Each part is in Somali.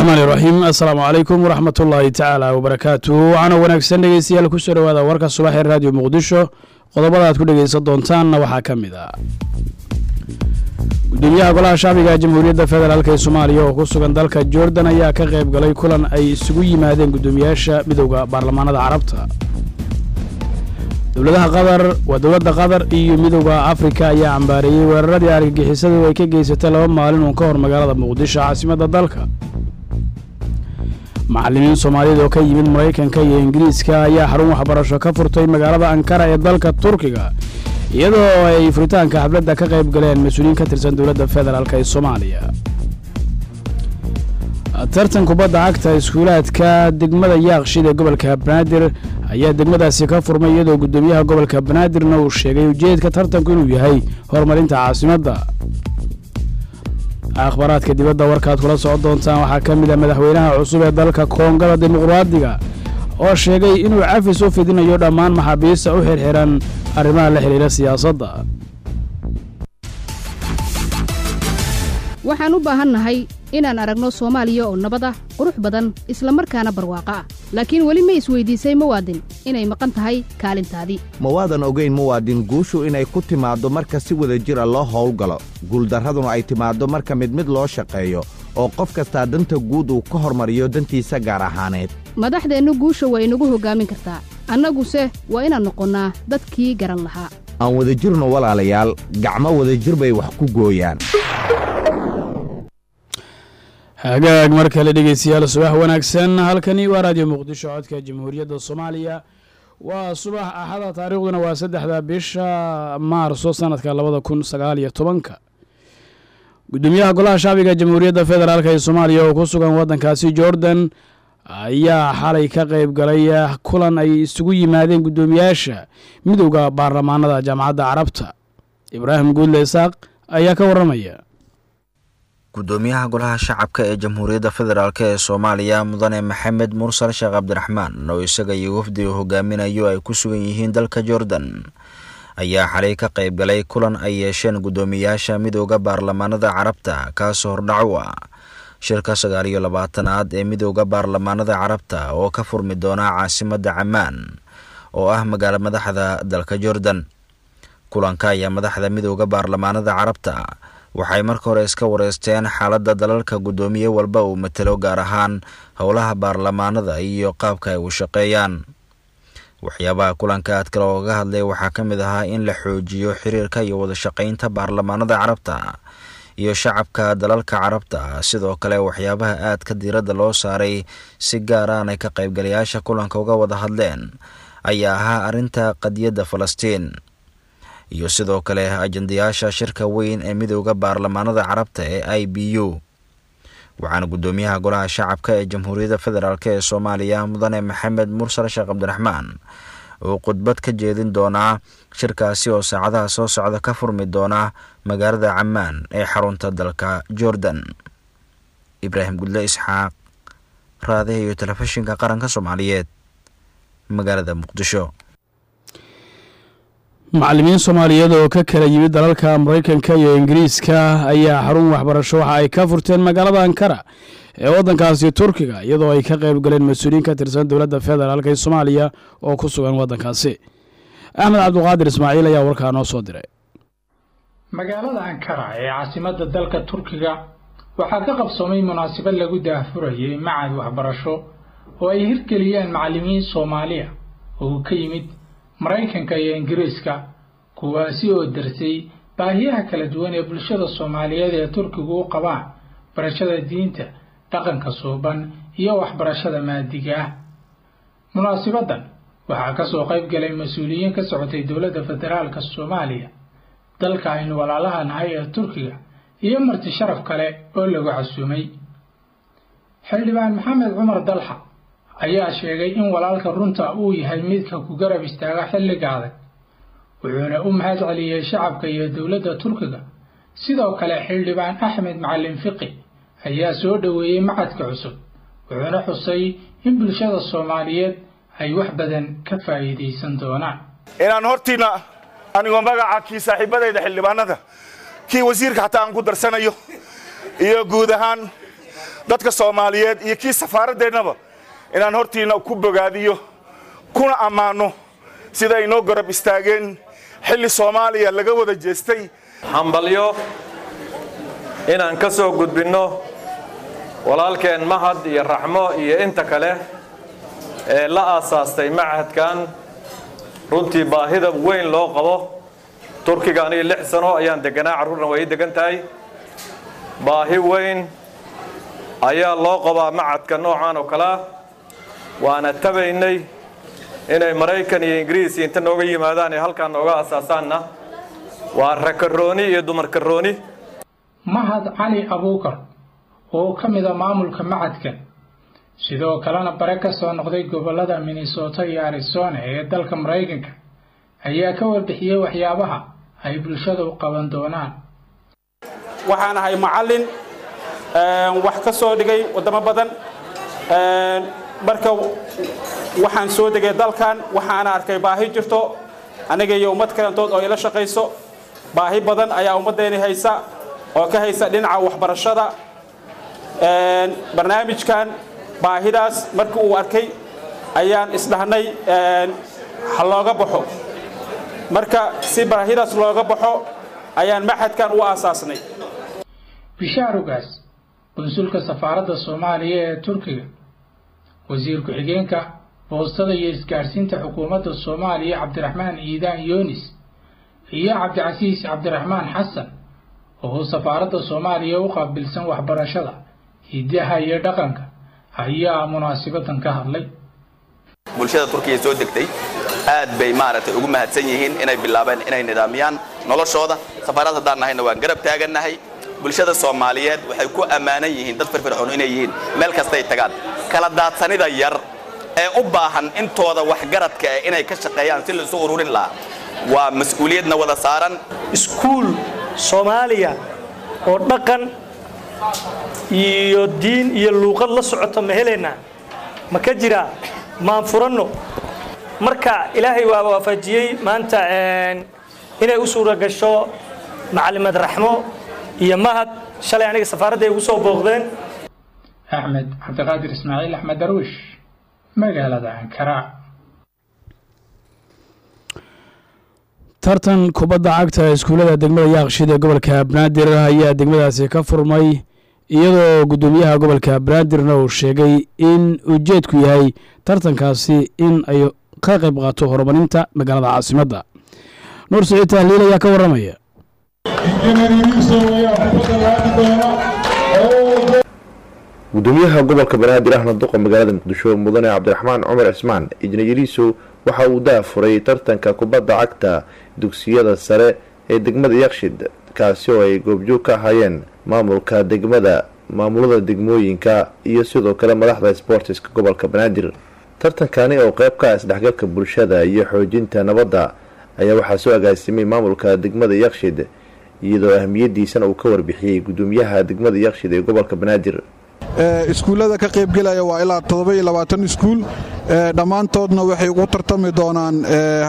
raxmaan iraxiim assalaamu calaykum waraxmat ullaahi tacaala wabarakaatu waxaana wanaagsan dhegeystayaal kusoo dhowaada warka subax ee raadiyo muqdisho qodobada aad ku dhegeysan doontaanna waxaa ka mid ah gudoomiyaha golaha shacbiga jamhuuriyadda federaalk ee soomaaliya oo ku sugan dalka jordan ayaa ka qayb galay kulan ay isugu yimaadeen guddoomiyaasha midowda baarlamaanada carabta dowladaha qatar waa dowladda qatar iyo midowda afrika ayaa cambaareeyey weeraradii argagixisadu ay ka geysatay laba maalin uun ka hor magaalada muqdisho caasimadda dalka macallimiin soomaaliyeed oo ka yimid maraykanka iyo ingiriiska ayaa xarun waxbarasho ka furtay magaalada ankara ee dalka turkiga iyadoo ay furitaanka xafladda ka qayb galeen mas-uuliyiin ka tirsan dowladda federaalk ee soomaaliya tartan kubadda cagta iskuulaadka degmada yaaqshid ee gobolka banaadir ayaa degmadaasi ka furmay iyadoo guddoomiyaha gobolka banaadirna uu sheegay ujeedka tartanku inuu yahay horumarinta caasimadda akhbaaraadka dibadda warkaad kula socon doontaan waxaa ka mid ah madaxweynaha cusub ee dalka koongada dimuqraadiga oo sheegay inuu cafis u fidinayo dhammaan maxaabiista u xirxiran arrimaha la xidhiira siyaasadda waxaan u baahannahay inaan aragno soomaaliya oo nabad ah qurux badan isla markaana barwaaqo ah laakiin weli ma isweydiisay muwaadin inay maqan tahay kaalintaadii ma waadan ogayn muwaadin guushu inay ku timaaddo marka si wada jira loo howlgalo guuldarraduna ay timaaddo marka mid mid loo shaqeeyo oo qof kastaa danta guud uu ka hormariyo dantiisa gaar ahaaneed madaxdeennu guusha waa inagu hoggaamin kartaa annaguse waa inaan noqonnaa dadkii garan lahaa aan wadajirno walaalayaal gacmo wadajir bay wax ku gooyaan hagaag mar kale dhegeystayaal subax wanaagsan halkani waa raadiyo muqdisho codka jamhuuriyadda soomaaliya waa subax axada taariikhduna waa saddexda bisha maarso sanadka labada kun sagaal iyo tobanka gudoomiyaha golaha shacbiga jamhuuriyadda federaalk ee soomaaliya oo ku sugan waddankaasi jordan ayaa xalay ka qayb galay kulan ay isugu yimaadeen guddoomiyaasha midowda baarlamaanada jaamacadda carabta ibraahim guudle isaaq ayaa ka warramaya gudoomiyaha golaha shacabka ee jamhuuriyadda federaalk ee soomaaliya mudane maxamed mursal sheekh cabdiraxmaan oo isaga iyo wafdiga hogaaminayo ay ku sugan yihiin dalka jordan ayaa xalay ka qayb galay kulan ay yeesheen guddoomiyaasha midowda baarlamaanada carabta kaasoo hordhac u ah shirka sagaal iyo labaatanaad ee midowda baarlamaanada carabta oo ka furmi doona caasimadda camaan oo ah magaalo madaxda dalka jordan kulanka ayaa madaxda midowda baarlamaanada carabta waxay marka hore iska wareysteen xaaladda dalalka guddoomiye walba uu matalo gaar ahaan howlaha baarlamaanada iyo qaabka ay u shaqeeyaan waxyaabaha kulanka aad kale ooga hadlay waxaa ka mid ahaa in la xoojiyo xiriirka iyo wadashaqeynta baarlamaanada carabta iyo shacabka dalalka carabta sidoo kale waxyaabaha aadka diiradda loo saaray si gaar aanay ka qaybgalayaasha kulanka uga wada hadleen ayaa ahaa arrinta qadiyadda falastiin iyo sidoo kale ajandayaasha shirka weyn ee midowda baarlamaanada carabta ee i b u waxaana guddoomiyaha golaha shacabka ee jamhuuriyadda federaalk ee soomaaliya mudane maxamed mursal sheekh cabdiraxmaan uu khudbad ka jeedin doonaa shirkaasi oo saacadaha soo socda ka furmi doona magaalada camaan ee xarunta dalka jordan ibraahim gudle isxaaq raadiha iyo telefishinka qaranka soomaaliyeed magaalada muqdisho macallimiin soomaaliyeed oo ka kala yimid dalalka maraykanka iyo ingiriiska ayaa xarun waxbarasho waxa ay ka furteen magaalada ankara ee waddankaasi turkiga iyadoo ay ka qayb galeen mas-uuliyiin ka tirsan dowladda federaalk ee soomaaliya oo ku sugan waddankaasi axmed cabduqaadir ismaaciil ayaa warkaa noo soo diray magaalada ankara ee caasimadda dalka turkiga waxaa ka qabsoomay munaasabad lagu daahfurayay macad waxbarasho oo ay hirgeliyeen macallimiin soomaaliya oo ka yimid maraykanka iyo ingiriiska kuwaasi oo darsay baahiyaha kala duwan ee bulshada soomaaliyeed ee turkigu u qabaan barashada diinta dhaqanka suuban iyo waxbarashada maadiga ah munaasibaddan waxaa ka soo qayb galay mas-uuliyiin ka socotay dowladda federaalka soomaaliya dalka aynu walaalaha nahay ee turkiga iyo marti sharaf kale oo lagu casuumay xildhibaan maxamed cumar dalxa ayaa sheegay in walaalka runta uu yahay midka ku garab istaaga xilliga adag wuxuuna u mahad celiyey shacabka iyo dowladda turkiga sidoo kale xildhibaan axmed macalin fiqi ayaa soo dhoweeyey macadka cusub wuxuuna xusay in bulshada soomaaliyeed ay wax badan ka faa'iidaysan doonaan inaan hortiina anigoo magaca kii saaxiibadayda xildhibaanada kii wasiirka xataa aan ku darsanayo iyo guud ahaan dadka soomaaliyeed iyo kii safaaradeennaba inaan hortiinna ku bogaadiyo kuna ammaanno sida ay noo garab istaageen xilli soomaaliya laga wada jeestay hambalyo inaan ka soo gudbinno walaalkeen mahad iyo raxmo iyo inta kale ee la aasaastay machadkan runtii baahida weyn loo qabo turkiga aniga lix sano ayaan deganaa carruurna way ii degan tahay baahi weyn ayaa loo qabaa machadka noocan oo kalea waana tabaynay inay maraykan iyo ingiriis inta nooga yimaadaan ee halkaan nooga asaasaanna waa rakarooni iyo dumarkarooni mahad cali abuukar oo ka mid a maamulka macadkan sidoo kalena bare ka soo noqday gobollada minnesota iyo arizona ee dalka maraykanka ayaa ka warbixiyey waxyaabaha ay bulshada u qaban doonaan waxaan ahay macallin wax ka soo dhigay waddamo badan marka waxaan soo degay dalkan waxaana arkay baahi jirto aniga iyo ummad kalantood oo ila shaqayso baahi badan ayaa ummaddeeni haysa oo ka haysa dhinaca waxbarashada barnaamijkan baahidaas markii uu arkay ayaan isdhahnay ha looga baxo marka si baahidaas looga baxo ayaan maxadkan u aasaasnay bishaarugaas qunsulka safaaradda soomaaliya ee turkiga wasiir ku-xigeenka boostada iyo isgaadhsiinta xukuumadda soomaaliya cabdiraxmaan ciidaan yoonis iyo cabdicasiis cabdiraxmaan xasan oo safaaradda soomaaliya u qaabilsan waxbarashada hidaha iyo dhaqanka ayaa munaasabadan ka hadlay bulshada turkiya soo degtay aad bay maaragtay ugu mahadsan yihiin inay bilaabeen inay nidaamiyaan noloshooda safaarad haddaan nahayna waan garab taagannahay bulshada soomaaliyeed waxay ku ammaanan yihiin dad firfircoon inay yihiin meel kastay tagaan kala daadsanida yar ee u baahan intooda waxgaradka eh inay ka shaqeeyaan si la isu ururin lahaa waa mas-uuliyadna wada saaran iskuul soomaaliya oo dhaqan iyo diin iyo luuqad la socoto ma helaynaa ma ka jiraa maan furanno marka ilaahay waa waafajiyey maanta inay u suura gasho macalimed raxmo iyo mahad shalay aniga safaaradda ay ugu soo booqdeen axmed cabdiqaadir ismaaciil axmed darwiish magaalada ankara tartan kubadda cagta iskuullada degmada yaaqshid ee gobolka banaadir ayaa degmadaasi ka furmay iyadoo guddoomiyaha gobolka banaadirna uu sheegay in ujeedku yahay tartankaasi in ay ka qayb qaato horumarinta magaalada caasimadda nuur siciid tahliil ayaa ka warramaya gudoomiyaha gobolka banaadir ahna duqa magaalada muqdisho mudane cabdiraxmaan cumar cismaan ijnayariisow waxa uu daafuray tartanka kubadda cagta dugsiyada sare ee degmada yakshid kaasi oo ay goobjoog ka ahaayeen maamulka degmada maamulada degmooyinka iyo sidoo kale madaxda sboortiska gobolka banaadir tartankani oo qeyb ka ah isdhexgalka bulshada iyo xoojinta nabadda ayaa waxaa soo agaasimay maamulka degmada yakshid iyadoo ahmiyadiisana uu ka warbixiyey gudoomiyaha degmada yakshid ee gobolka banaadir iskuullada ka qaybgelaya waa ilaa iskuul dhammaantoodna waxay ugu tartami doonaan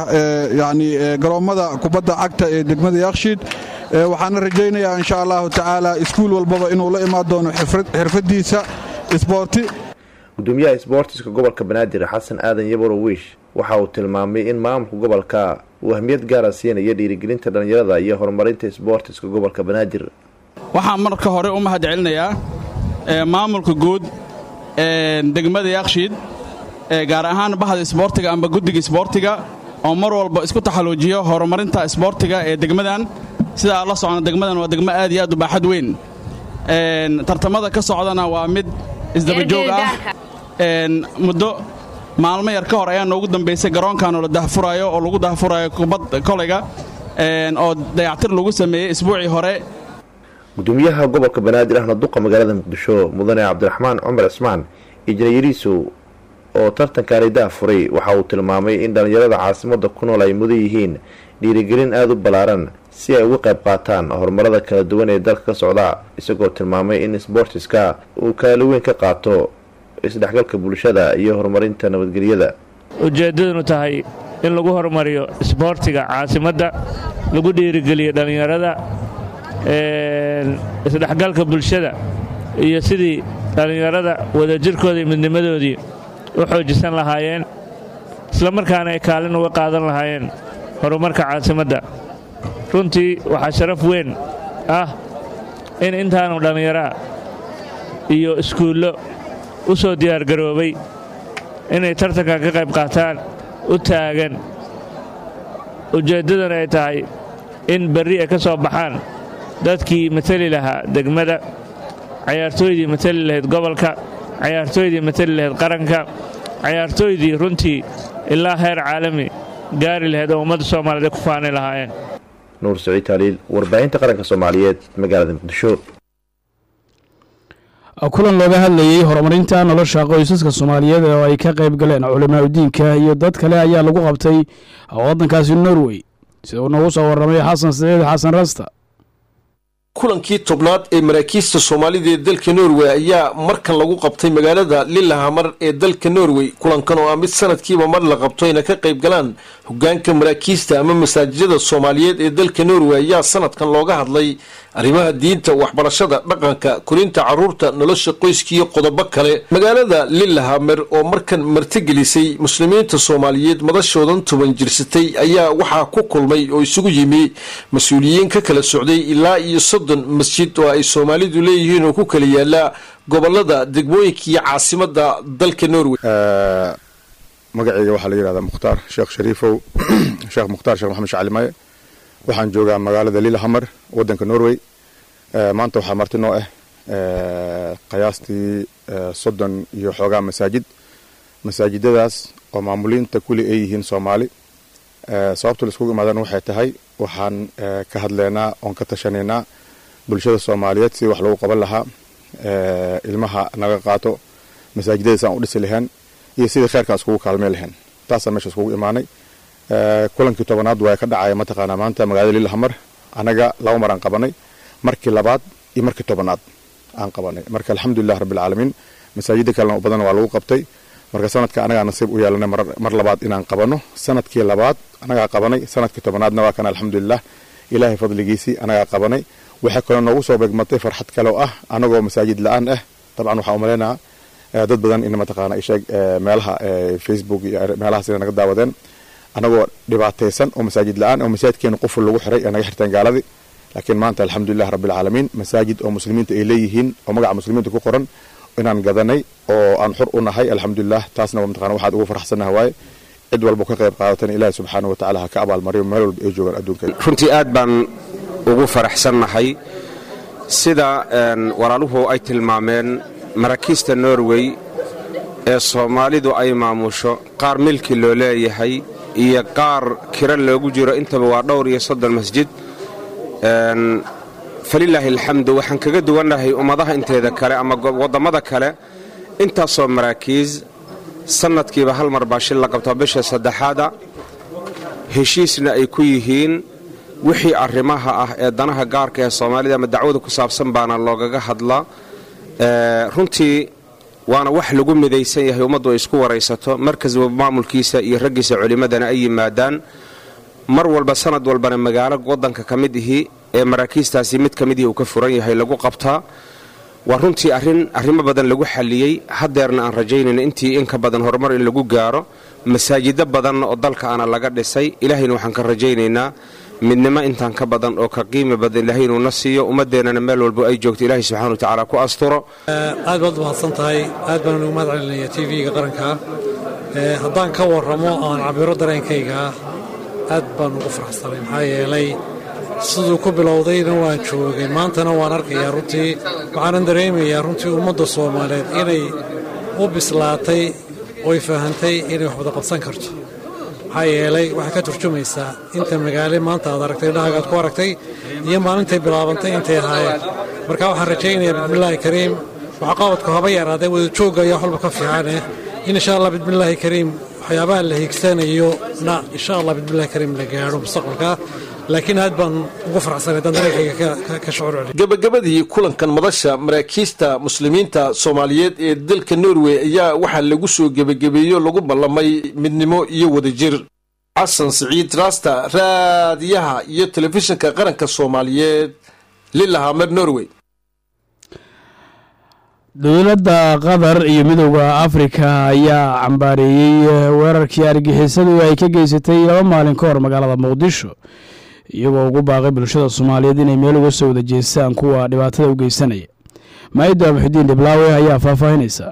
yani garoommada kubadda cagta ee degmada yakshiid waxaana rajaynayaa insha allahu tacaala iskuul walbaba inuu la imaan doono xirfadiisa isboorti gudoomiyaha sboortiska gobolka banaadir xasan aadan yaboro wiish waxa uu tilmaamay in maamulka gobolka uu ahmiyad gaara siinaya dhiirigelinta dhallinyarada iyo horumarinta sboortiska gobolka banaadir waxaan marka hore u mahad celinayaa maamulka guud degmada yakshiid gaar ahaan bahda isboortiga amba guddiga isboortiga oo mar walba isku taxaluujiyo horumarinta isboortiga ee degmadan sidaa la socona degmadan waa degmo aad iyo aad u baaxad weyn tartamada ka socdana waa mid isdabajoog ah muddo maalmo yar ka hor ayaa noogu dambaysay garoonkan oo la dahfuraayo oo lagu dahfuraayo kubad kolayga oo dayactir lagu sameeyey isbuucii hore gudoomiyaha gobolka banaadir ahna duqa magaalada muqdisho mudane cabdiraxmaan cumar cismaan ijnayariisow oo tartankani daafuray waxa uu tilmaamay in dhallinyarada caasimadda ku nool ay mudan yihiin dhiirigelin aada u ballaaran si ay uga qayb qaataan horumarada kala duwan ee dalka ka socda isagoo tilmaamay in sboortiska uu kaali weyn ka qaato isdhexgalka bulshada iyo horumarinta nabadgelyada ujeeddadunu tahay in lagu horumariyo isboortiga caasimadda lagu dhiirigeliyo dhallinyarada isdhexgalka bulshada iyo sidii dhallinyarada wadajirkooda iyo midnimadoodii u xoojisan lahaayeen islamarkaana ay kaalin uga qaadan lahaayeen horumarka caasimadda runtii waxaa sharaf weyn ah in intaanu dhallinyaraa iyo iskuullo u soo diyaargaroobay inay tartankan ka qayb qaataan u taagan ujeeddadana ay tahay in berri ay ka soo baxaan dadkii matali lahaa degmada cayaartooydii matali lahayd gobolka cayaartooydii matali lahayd qaranka cayaartooydii runtii ilaa heer caalami gaari lahayd oo ummadda soomaaliyeed ay ku faani lahaayeen nuur saciid taaliil warbaahinta qaranka soomaaliyeed magaalada muqdisho kulan looga hadlayey horumarinta nolosha qoysaska soomaaliyeed oo ay ka qayb galeen culimaa udiinka iyo dad kale ayaa lagu qabtay waddankaasi norway sida uu noogu soo warramay xasan saciid xasan rasta kulankii tobnaad ee maraakiista soomaalida ee dalka norway ayaa markan lagu qabtay magaalada lilahamar ee dalka norway kulankan oo ah mid sanadkiiba mar la qabto ayna ka qayb galaan hogaanka maraakiista ama masaajidada soomaaliyeed ee dalka norway ayaa sanadkan looga hadlay arrimaha diinta waxbarashada dhaqanka korinta caruurta nolosha qoyska iyo qodobo kale magaalada lilahamer oo markan martigelisay muslimiinta soomaaliyeed madashoodan toban jirsatay ayaa waxaa ku kulmay oo isugu yimi mas-uuliyiin ka kala socday ilaa iyo soddon masjid oo ay soomaalidu leeyihiin oo ku kala yaala gobolada degmooyinka iyo caasimada dalka norway magacayga waxaa la yidhahdaa mukhtaar sheekh shariifow sheekh mukhtaar sheekh maxamed shacalimaye waxaan joogaa magaalada lilahamar wadanka norway maanta waxaa marti noo ah qiyaastii soddon iyo xoogaa masaajid masaajidadaas oo maamuliinta kuli ay yihiin soomaali sababta laiskugu imaadana waxay tahay waxaan ka hadleynaa oon ka tashanaynaa bulshada soomaaliyeed sidii wax lagu qaban lahaa ilmaha naga qaato masaajidadaas aan u dhisi lahayn iyo sidii kheyrkaan iskugu kaalmey lahayn taasaan meesha iskugu imaanay kulankii tobanaad waa ka dhacaya mataqaanaa maanta magaalada lilahamar anaga laba mar aan qabanay markii labaad iyo markii tobanaad aan qabanay marka alxamdulilah rabbilcaalamiin masaajida kalena badan waa lagu qabtay marka sanadka anagaa nasiib u yeelanay mar labaad inaan qabano sanadkii labaad anagaa qabanay sanadkii tobanaadna waa kan alxamdulilah ilaahay fadligiisii anagaa qabanay waxay kaloo noogu soo beegmatay farxad kale oo ah anagoo masaajid la-aan ah dabcan waxaa umaleynaa dad badan in mataqaana isheeg meelaha facebook iyo meelahaas ina naga daawadeen anagoo dhibaataysan oo masaajid la-aan oo masaajidkeena quful lagu xiray ee naga xirteen gaaladii laakiin maanta alxamdulilah rabbilcaalamiin masaajid oo muslimiinta ay leeyihiin oo magaca muslimiinta ku qoran inaan gadanay oo aan xur u nahay alxamdulilah taasna mataqana waxaad ugu faraxsannaha waaye cid walba ka qayb qaadatan ilaahi subxaana wa tacala ha ka abaalmariyo meel walba ay joogaan adduunka runtii aad baan ugu faraxsannahay sida walaaluhu ay tilmaameen maraakiista norway ee soomaalidu ay maamusho qaar milki loo leeyahay iyo qaar kira loogu jiro intaba waa dhowr iyo soddon masjid falilaahi alxamdu waxaan kaga duwannahay ummadaha inteeda kale ama wadammada kale intaasoo maraakiis sannadkiiba hal mar baa shil la qabtaa bisha saddexaada heshiisna ay ku yihiin wixii arrimaha ah ee danaha gaarka ee soomaalida ama dacwada ku saabsan baana loogaga hadlaa runtii waana wax lagu midaysan yahay ummaddu ay isku waraysato markas maamulkiisa iyo raggiisa culimmadana ay yimaadaan mar walba sanad walbana magaalo waddanka ka mid ihi ee maraakiistaasi mid ka mid ihi uu ka furan yahay lagu qabtaa waa runtii arrin arrimo badan lagu xalliyey haddeerna aan rajaynayno intii in ka badan horumar in lagu gaaro masaajido badanna oo dalka ana laga dhisay ilaahayna waxaan ka rajaynaynaa midnimo intaan ka badan oo ka qiimi badan ilaahay inuuna siiyo ummaddeennana meel walbo ay joogto ilaahay subxana wa tacaala ku asturo aad baad mahadsan tahay aad baan ugu mahad celinaya t v-ga qaranka haddaan ka warramo aan cabiro dareenkayga aad baan ugu faraxsanay maxaa yeelay siduu ku bilowdayna waan joogay maantana waan arkayaa runtii waxaanan dareemayaa runtii ummadda soomaaliyeed inay u bislaatay oy fahantay inay wax wada qabsan karto maxaa yeelay waxay ka turjumaysaa inta magaale maanta aad aragtay dhahagaad ku aragtay iyo maalintay bilaabantay intay ahaayeen marka waxaan rajaynayaa bismillaahi kariim waxqabadku haba yaraadee wada joogga ayaa walba ka fiicaneh in insha allah bismillaahi kariim waxyaabaha la hiigsanayo na insha allah bismillahi kariim la gaadho mustaqbalka laakiin aad baan ugu farxsanay daan dareenkayga ka shucuur celiy gabagabadii kulankan madasha maraakiista muslimiinta soomaaliyeed ee dalka norway ayaa waxaa lagu soo gebagabeeyo lagu ballamay midnimo iyo wadajir xasan siciid raasta raadiyaha iyo telefishinka qaranka soomaaliyeed lilahamer norway dowladda qatar iyo midowda afrika ayaa cambaareeyey weerarkii argixisadu ay ka geysatay laba maalin ka hor magaalada muqdisho iyagoo ugu baaqay bulshada soomaaliyeed inay meel uga soo wada jeestaan kuwa dhibaatada u geysanaya maayida abuxudiin dhiblaawe ayaa faahfaahinaysa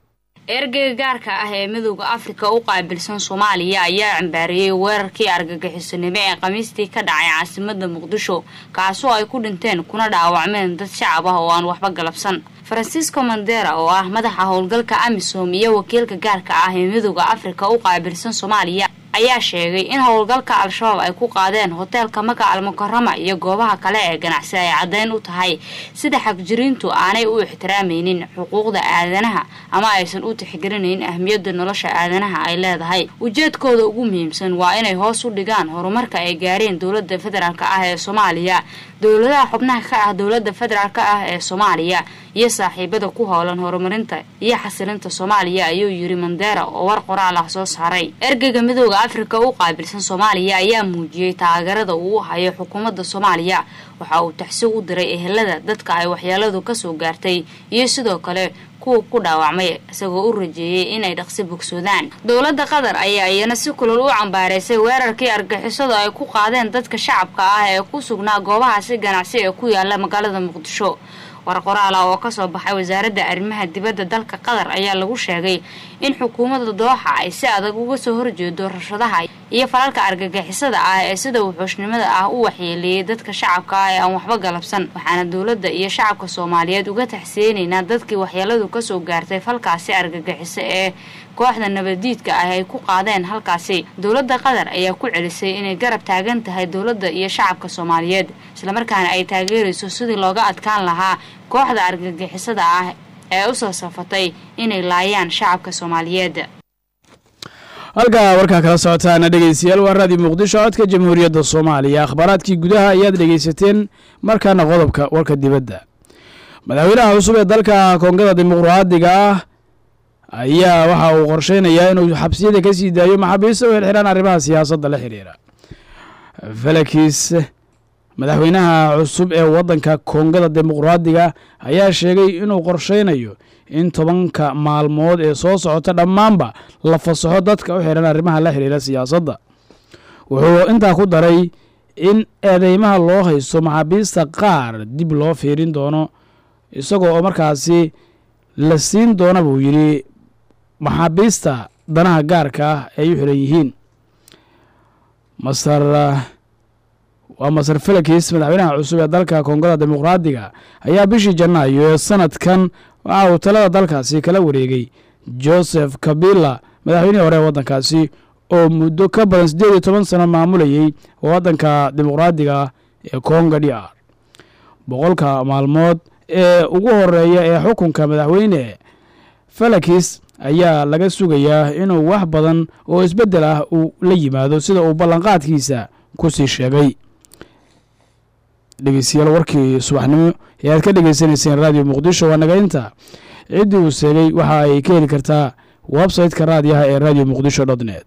ergeyga gaarka ah ee midowda afrika u qaabilsan soomaaliya ayaa cambaareeyey weerarkii argagixisanimo ee khamiistii ka dhacay caasimada muqdisho kaasoo ay ku dhinteen kuna dhaawacmeen dad shacab ah oo aan waxba galabsan francisco mandera oo ah madaxa howlgalka amisom iyo wakiilka gaarka ah ee midowda afrika u qaabilsan soomaaliya ayaa sheegay in howlgalka al-shabaab ay ku qaadeen hoteelka maka almukarama iyo goobaha kale ee ganacsi ay caddeyn u tahay sida xagjiriintu aanay u ixtiraamaynin xuquuqda aadanaha ama aysan u tixgelinayn ahmiyadda nolosha aadanaha ay leedahay ujeedkooda ugu muhiimsan waa inay hoos u dhigaan horumarka ay gaareen dowladda federaalk ah ee soomaaliya dowladaha xubnaha ka ah dowladda federaalk ah ee soomaaliya iyo saaxiibada ku howlan horumarinta iyo xasilinta soomaaliya ayuu yiri mandera oo war qoraal ah soo saaray ergeyga midowda afrika u qaabilsan soomaaliya ayaa muujiyey taageerada uu hayo xukuumadda soomaaliya waxa uu taxsi u diray ehelada dadka ay waxyeeladu kasoo gaartay iyo sidoo kale kuwa ku dhaawacmay isagoo u rajeeyey inay dhaqsi bogsoodaan dowladda qatar ayaa iyana si kulol u cambaareysay weerarkii argixisadu ay ku qaadeen dadka shacabka ah ee ku sugnaa goobahaasi ganacsi ee ku yaala magaalada muqdisho war qoraal ah oo kasoo baxay wasaaradda arrimaha dibadda dalka qatar ayaa lagu sheegay in xukuumadda dooxa ay si adag uga soo horjeedo rashadaha iyo falalka argagixisada ah ee sida wuxuushnimada ah u waxyeeleeyay dadka shacabka ah ee aan waxba galabsan waxaana dowladda iyo shacabka soomaaliyeed uga taxsiyeynaynaa dadkii waxyeeladu kasoo gaartay falkaasi argagixiso ee kooxda nabadiidka ah ay ku qaadeen halkaasi dowladda qatar ayaa ku celisay inay garab taagan tahay dowladda iyo shacabka soomaaliyeed islamarkaana ay taageerayso sidii looga adkaan lahaa kooxda argagixisada ah ee usoo safatay inay laayaan shacabka soomaaliyeed halkaa warkaa kala socotaana dhegeystayaal waa raadiyo muqdisho codka jamhuuriyadda soomaaliya akhbaaraadkii gudaha ayaad dhegeysateen markaana qodobka warka dibadda madaxweynaha cusub ee dalka koongada dimuqraadiga ah ayaa waxa uu qorsheynayaa inuu xabsiyada ka sii daayo maxaabiista u xirxiraan arrimaha siyaasadda la xiriira felix madaxweynaha cusub ee waddanka koongada dimuqraadiga ayaa sheegay inuu qorsheynayo in tobanka maalmood ee soo socota dhammaanba la fasaxo dadka u xiran arrimaha la xiriira siyaasadda wuxuu intaa ku daray in eedeymaha loo haysto maxaabiista qaar dib loo fiirin doono isagoo oo markaasi la siin doona buu yidhi maxaabiista danaha gaarka ah ay u xiran yihiin masar waa masar felix madaxweynaha cusub ee dalka koongada dimuqraadiga ayaa bishii janaayo ee sanadkan waxa uu talada dalkaasi kala wareegay joseph kabila madaxweynihii hore ee waddankaasi oo muddo ka badan siddeed iyo toban sano maamulayey waddanka dimuqraadiga ee konga d r boqolka maalmood ee ugu horeeya ee xukunka madaxweyne felix ayaa laga sugayaa inuu wax badan oo isbeddel ah uu la yimaado sida uu ballanqaadkiisa ku sii sheegay dhegeystayaal warkii subaxnimo ee aad ka dhegeysanayseen raadiyo muqdisho waa nagaynta ciddii uu seegay waxa ay ka heli kartaa website-ka raadiyaha ee radio muqdisho dot net